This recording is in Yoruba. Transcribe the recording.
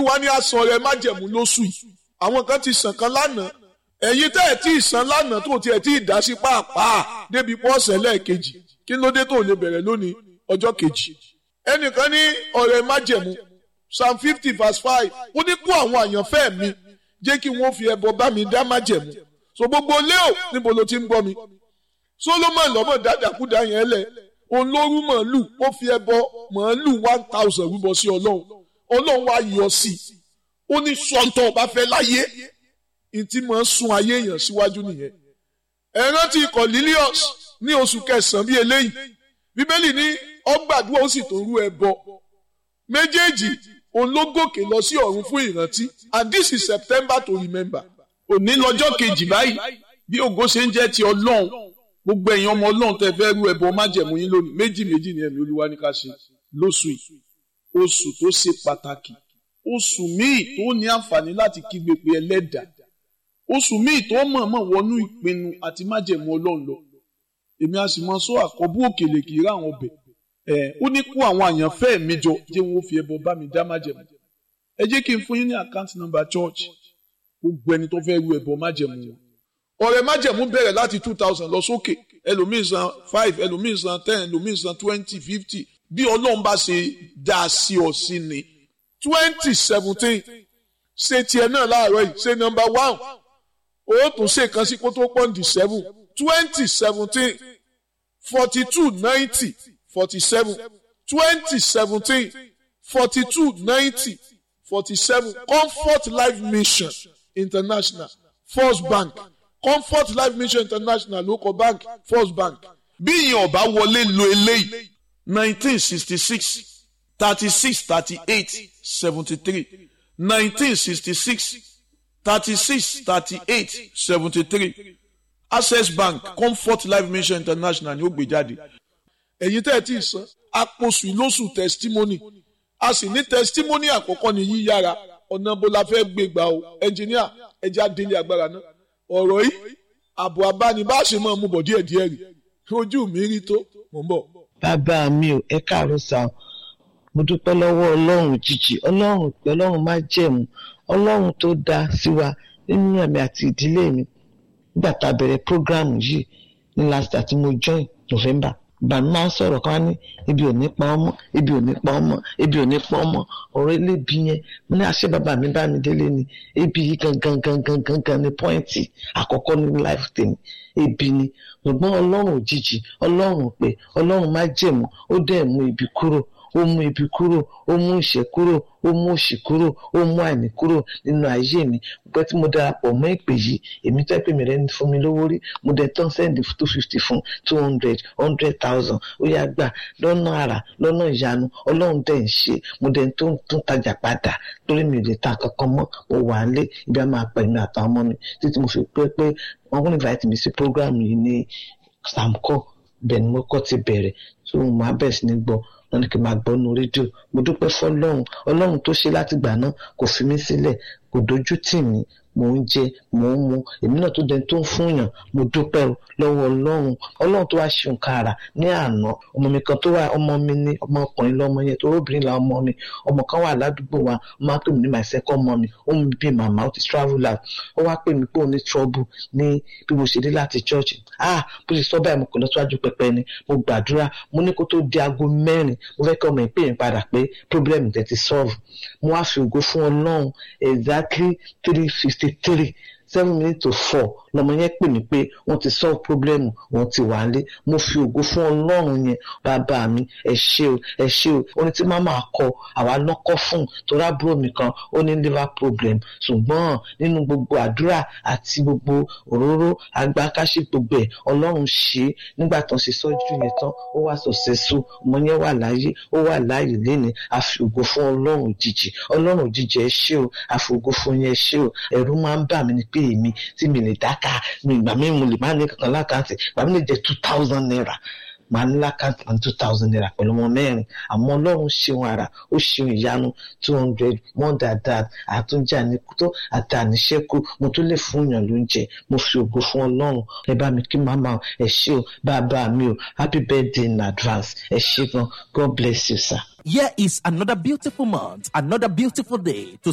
olúwa ní aṣọ rẹ májẹ̀mú lóṣù yìí àwọn kan ti sàn kan lánàá ẹ̀yin tẹ́ ẹ̀ tí ì san lánàá tó tiẹ̀ tí ì dá sí pàápàá débi pọ́ọ̀sẹ̀ lẹ́ẹ̀kejì kí ló dé tó lè bẹ̀rẹ̀ lónìí ọjọ́ kejì ẹnìkan ní ọ̀rẹ́ májẹ̀mú psalm fifty verse five ó ní kó àwọn àyànfẹ́ mi jẹ́ kí wọ́n fi ẹbọ bá mi dá májẹ̀mú so gbogbo léo níbo ló ti ń gbọ́ mi solomon lọ́mọ dáadáakúdá yẹn lẹ̀ òun ló rú màálù ó fi ẹbọ màálù one thousand rúbọ sí ọlọ́run ọlọ́run wá yọ sí i ó ní sọ́ńtọ̀ ọba fẹ́ láyé ìtì máa ń sun ayé èèyàn síwájú nìyẹn ẹ rántí Cornelius ní oṣù kẹsàn-án bíi eléyìí bíbélì ní ọgbàdúrà ó sì tó rú ẹbọ méjèèjì òun ló gòkè lọ sí ọ̀run fún ìrántí and this is September to remember òní lọ́jọ́ kejì báyìí bí ògo ṣe ń jẹ́ ti ọlọ́run gbogbo ẹ̀yin ọmọ ọlọ́run tẹ fẹ́ rú ẹbọ májẹ̀mú yín lónìí méjì méjì ni ẹ̀mí olúwa ní ká ṣe lóṣù yìí oṣù tó ṣe pàtàkì oṣù míì tó ní àǹfààní láti kígbe pé ẹlẹ́dàá oṣù míì tó mọ̀ọ́mọ̀ wọnú ìpinnu àti májẹ̀mú ọlọ́run lọ èmi a sì mọ sọ àkọ́bù òkèlè kì í rà àwọn ọbẹ̀ ẹ̀ ó ní kó àwọn àyànfẹ́ mi jọ jẹ́ wọn fi ẹbọ bá mi dá májẹ̀mú ẹ jẹ́ kí n fún yín ní àkáǹtì nọ́mbà church gbogbo ẹni tó fẹ́ rú ẹbọ májẹ̀mú wọn ọ̀rẹ́ májẹ̀mú bẹ̀rẹ̀ láti two thousand lọ sókè ẹlòmíín san five ẹlòmíín san ten ẹlòmíín san twenty fifty bí ọlọ́run bá ṣe dá a sí ọ sí ni twenty seventeen ṣe tiẹ̀ náà láàárọ̀ yìí ṣe number one ó tún ṣe kan sí kó tó pọ́ǹdì seven twenty seventeen forty two ninety forty seven twenty seventeen forty two ninety forty seven comfort life mission international first bank comfort life mission international local bank first bank bí ìyẹn ọba wọlé lo eléyìí nineteen sixty six thirty six thirty eight seventy three nineteen sixty six thirty six thirty eight seventy three access bank comfort life mission international ni ó gbé jáde. ẹ̀yin tẹ́ ẹ ti san àpòsù ìlóṣù testimony a sì ní testimony àkọ́kọ́ ní yíyára ọ̀nà bó la fẹ́ gbé gbà o ẹnjìníà ẹja délé agbára náà ọ̀rọ̀ yìí àbò abánibáṣe máa mú bọ̀ díẹ̀díẹ̀ rí ojú mi rí tó mò ń bọ̀. bàbá mi ò ẹ káàárọ̀ sá o mo dúpẹ́ lọ́wọ́ ọlọ́run jìjì ọlọ́run pé ọlọ́run má jẹ̀mú ọlọ́run tó dá sí wa nínú ẹ̀mí àti ìdílé mi nígbà tá a bẹ̀rẹ̀ prógráàmù yìí ní last year tí mo join November bàmí máa ń sọ̀rọ̀ kan ní ibi ò ní pa ọmọ ibi ò ní pa ọmọ ibi ò ní pa ọmọ ọ̀rọ̀ elébi yẹn mo ní àṣẹ bàbá mi bá mi délé ni ebi yìí gangan gangan gangan ni pọ́ìntì àkọ́kọ́ ní life tèmi ebi ni ṣùgbọ́n ọlọ́run òjijì ọlọ́run pé ọlọ́run má jẹ̀mú ó dẹ̀ mú ibi kúrò ó mú ibi kúrò ó mú ìṣẹ́ kúrò ó mú òṣì kúrò ó mú àìní kúrò nínú ayé mi pẹ́ tí mo darapọ̀ mọ́ ìpè yìí èmi tẹ́ pé mi rẹ̀ ń fún mi lówó rí mo dẹ̀ tán sẹ́ndì two fifty fún two hundred hundred thousand ó yá gbà lọ́nà àrà lọ́nà ìyanu ọlọ́run dẹ̀ ń ṣe mo dẹ̀ tó tún tajà padà torí mi ò lè ta kankan mọ́ mo wà á lé ibi a máa pẹ̀lú àtàwọn ọmọ mi títí mo fi pé pé wọ́n kún invite mi sí program yìí ní samco bẹ́ẹ̀ ni mo kọ́ ti bẹ̀rẹ̀ tó mo máa bẹ̀rẹ̀ sí ní gbọ́ wọn ní kí n máa gbọ́ nu rédíò mo dúpẹ́ fọlọ́run ọlọ́run tó ṣe láti gbà náà kò fi mí sílẹ̀ kò dojú tì mí mò ń jẹ mò ń mu èmi náà tó dẹ tó ń fúnyàn mo dúpẹ́ lọ́wọ́ ọlọ́run ọlọ́run tó wá ṣe nǹkan àrà ní àná ọmọ mi kan tó wà ọmọ mi ní ọmọkùnrin lọ́mọ yẹn tó obìnrin la ọmọ mi ọmọ kan wà ládùúgbò wa ó máa pè mí ní my second mommy ó mú bí màmá ó ti travel out ó wá pè mí pé ó ní trouble ní bí mo ṣe dé láti church ah bó ṣe sọ báyìí mo kò lọ síwájú pẹpẹ ni mo gbàdúrà mo ní kó tó di aago mẹ́rin mo fẹ́ kí ọmọ ìpè yẹn padà pé problem tẹ̀ ti solve mo wá fi ògo fún ọlọ́run exactly three fifty three seven minutes to four lọmọ yẹn pè mí pé wọ́n ti solve problem wọ́n ti wà lé mo fi ògo fún ọlọ́run yẹn bàbá mi ẹ ṣé o ẹ ṣé o ó ní tí màmá kọ àwa lọ́kọ́ fún torí àbúrò mi kan ó ní liver problem ṣùgbọ́n nínú gbogbo àdúrà àti gbogbo òróró agbákáṣí gbogbo ẹ̀ ọlọ́run ṣe é nígbà tán ṣe sọ́jú yẹn tán ó wà sọ̀sẹ̀sọ ọmọ yẹn wà láyé ó wà láàyè léni a fi ògo fún ọlọ́run òjijì ọlọ́run òjijì ẹ ṣé o a fi ògo fún yẹn ẹ ṣé o ẹ̀rù máa ń bà mí ni pé èmi tí mi lè dáká mi ìgbà mi mo lè má ní kankan lákàntì ìgbà mi lè jẹ two thousand naira màá ní lákàntì ní two thousand naira pẹ̀lú ọmọ mẹ́rin àmọ́ ọlọ́run ṣeun ara ó ṣeun ìyanu two hundred more than that àtúnjà ní tó àti àníṣẹ́kù mo tún lè fún yàn lóúnjẹ mo fi ògo fún ọlọ́run ẹ bá mi kí màmá ẹ ṣé o bàbá mi o happy birthday in advance ẹ ṣé gan God bless you sir. Here is another beautiful month, another beautiful day to